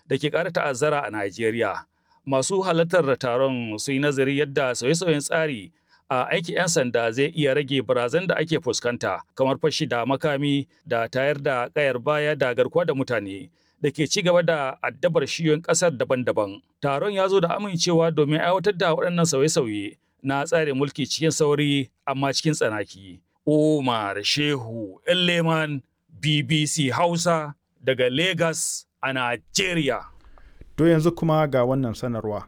da ke ƙara ta'azzara a Najeriya. Masu halartar taron sun yi nazari yadda sauye-sauyen tsari a aikin 'yan sanda zai iya rage barazan da ake fuskanta kamar fashi da makami da tayar da kayar baya da garkuwa da mutane da ke ci gaba da addabar shiyoyin ƙasar daban-daban. Taron ya zo da amincewa domin aiwatar da waɗannan sauye-sauye na tsarin mulki cikin sauri amma cikin tsanaki. Umar Shehu Leman BBC Hausa daga Lagos a Najeriya. To yanzu kuma ga wannan sanarwa.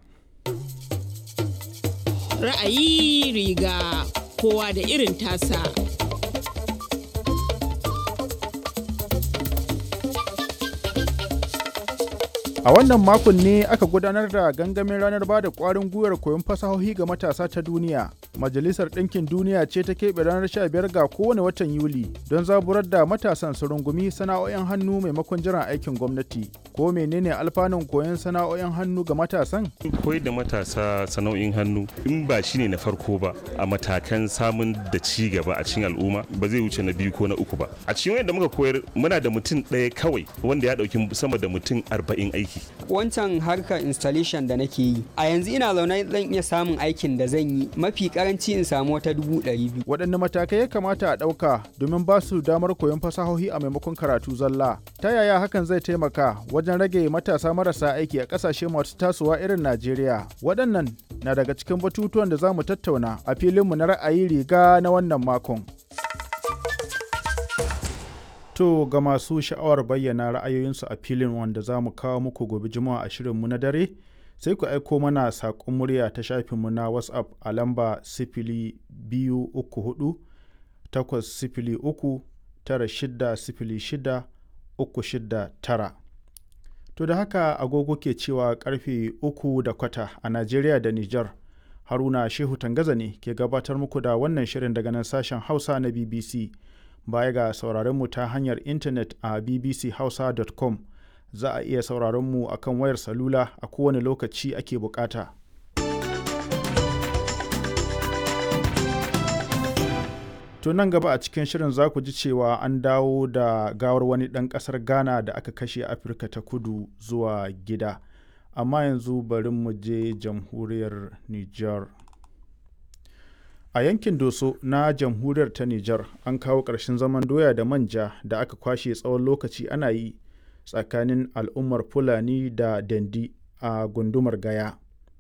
Ra'ayi riga kowa da irin tasa. A wannan makon ne aka gudanar da gangamin ranar ba da ƙwarin gwiwar koyon fasahohi ga matasa ta duniya. Majalisar Ɗinkin Duniya ce ta keɓe ranar 15 ga kowane watan Yuli don zaburar da matasan su rungumi sana'o'in hannu maimakon jiran aikin gwamnati. Ko menene alfanun koyon sana'o'in hannu ga matasan? Koyar da matasa sana'o'in hannu in ba shi ne na farko ba a matakan samun da ci gaba a cikin al'umma ba zai wuce na biyu ko na uku ba. A cikin wanda muka koyar muna da mutum ɗaya kawai wanda ya ɗauki sama da mutum arba'in aiki. Wancan harkar installation da nake yi a yanzu ina zaune zan iya samun aikin da zan yi mafi karanci in samu wata dubu ɗari biyu. Waɗanne matakai ya kamata a ɗauka domin ba su damar koyon fasahohi a maimakon karatu zalla? Ta yaya hakan zai taimaka wajen rage matasa marasa aiki a ƙasashe masu tasowa irin Najeriya? Waɗannan na daga cikin batutuwan da za mu tattauna a filinmu na ra'ayi riga na wannan makon. To ga masu sha'awar bayyana ra'ayoyinsu a filin wanda za mu kawo muku gobe juma'a a shirinmu na dare sai ku aiko mana saƙon murya ta shafinmu na whatsapp a lamba sifili biyu uku hudu takwas sifili uku tara shida sifili shida uku shida tara. To da haka agogo ke cewa karfe uku da kwata a Najeriya da Nijar. Haruna Shehu Tangaza ne ke gabatar muku da wannan shirin daga nan sashen Hausa na BBC. Baya ga sauraronmu ta hanyar intanet a bbchausa.com za a iya sauraronmu a kan wayar salula a kowane lokaci ake bukata. To nan gaba a cikin shirin za ku ji cewa an dawo da gawar wani ɗan ƙasar Ghana da aka kashe Afirka ta kudu zuwa gida. Amma yanzu bari mu je jamhuriyar Nijar. A yankin Doso na jamhuriyar ta Nijar an kawo ƙarshen zaman doya da manja da aka kwashe tsawon lokaci ana yi tsakanin al'ummar Fulani da Dandi a gundumar Gaya.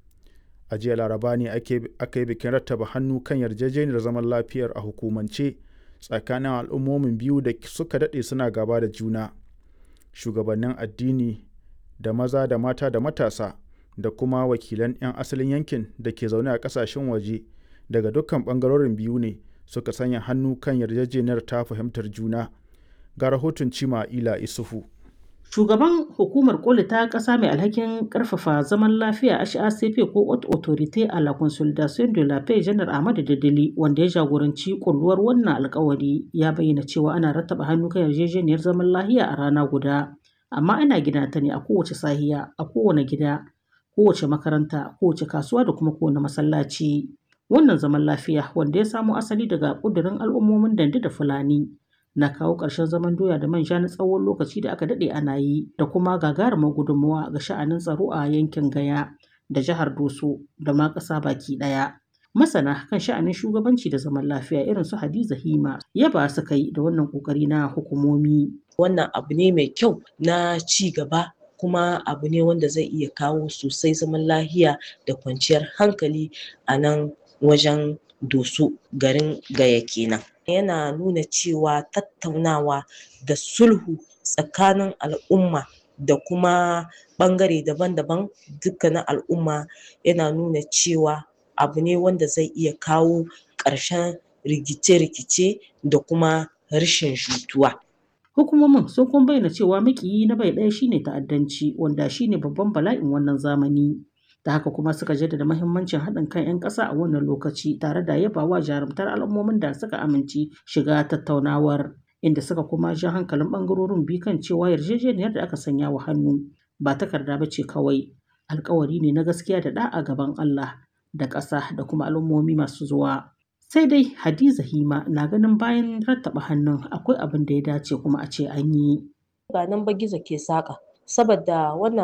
A jiya Laraba ne aka yi bikin rattaba hannu kan yarjejeniyar zaman lafiyar a hukumance tsakanin al'ummomin biyu da suka daɗe suna gaba da juna. Shugabannin addini da maza da mata da matasa da kuma wakilan 'yan asalin yankin da ke zaune a ƙasashen waje. daga dukkan bangarorin biyu ne suka sanya hannu kan yarjejeniyar ta fahimtar juna ga rahoton cima ila isufu shugaban hukumar koli ta ƙasa mai alhakin ƙarfafa zaman lafiya HACP ko Haute Autorité à la Consolidation de la Paix Janar Ahmadu Dadali wanda ya jagoranci kulluwar wannan alkawari ya bayyana cewa ana rattaba hannu kan yarjejeniyar zaman lafiya a rana guda amma ana gina ta ne a kowace sahiya a kowane gida kowace makaranta kowace kasuwa da kuma kowane masallaci Wannan zaman lafiya wanda ya samo asali daga ƙudurin al'ummomin Dande da Fulani na kawo ƙarshen zaman doya da manja na tsawon lokaci da aka daɗe ana yi da kuma gagarumar gudunmawa ga sha'anin tsaro a yankin Gaya da jihar Doso da ma ƙasa baki ɗaya. Masana kan sha'anin shugabanci da zaman lafiya irin su Hadiza Hima yaba su kai da wannan ƙoƙari na hukumomi. Wannan abu ne mai kyau na ci gaba kuma abu ne wanda zai iya kawo sosai zaman lahiya da kwanciyar hankali a nan wajen doso garin gaya kenan yana nuna cewa tattaunawa da sulhu tsakanin al'umma da kuma ɓangare daban-daban dukkanin al'umma yana nuna cewa abu ne wanda zai iya kawo ƙarshen rikice-rikice da kuma rashin jituwa Hukumomin sun kuma bayyana cewa makiyi na bai ɗaya shine ta'addanci wanda shine babban bala'in wannan zamani. da haka kuma suka jaddada mahimmancin haɗin kan 'yan ƙasa a wannan lokaci tare da yabawa jarumtar al'ummomin da suka amince shiga tattaunawar inda suka kuma ja hankalin ɓangarorin biyu kan cewa yarjejeniyar da aka sanya wa hannu ba takarda ba ce kawai alkawari ne na gaskiya da ɗa'a gaban Allah da ƙasa da kuma al'ummomi masu zuwa. Sai dai Hadiza Hima na ganin bayan rattaba hannun akwai abin da ya dace kuma a ce an yi. Ba nan ba gizo ke saƙa saboda wannan